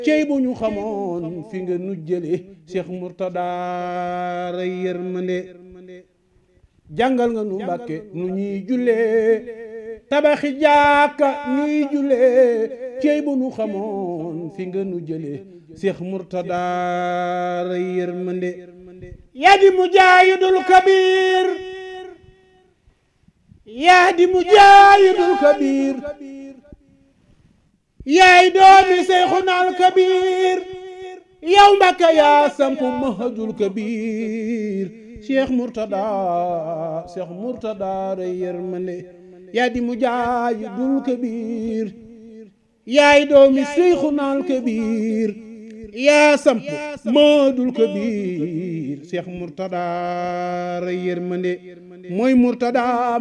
cey bu ñu xamoon fi nga nu jële Cheikh Mourtada ray yërmande jàngal nga nu mbàkke nu ñuy jullee tabaxi jàkka ñuy jullee cey bu nu xamoon fi nga nu jële Cheikh Mourtada ray yërmande yaa di mujaahidul kabir yaa di mujaahidul kabir yaay doomi Seyxunal kabir yow Mbàkke yaa sampu mahadul kabir Cheikh Mourtada Cheikh Mourtada ray yërmande yaa di mujaahidul kabir yaay doomi Seyxunal kabir yaa samp maadul kabir Cheikh Mourtada ray yërmande mooy Mourtada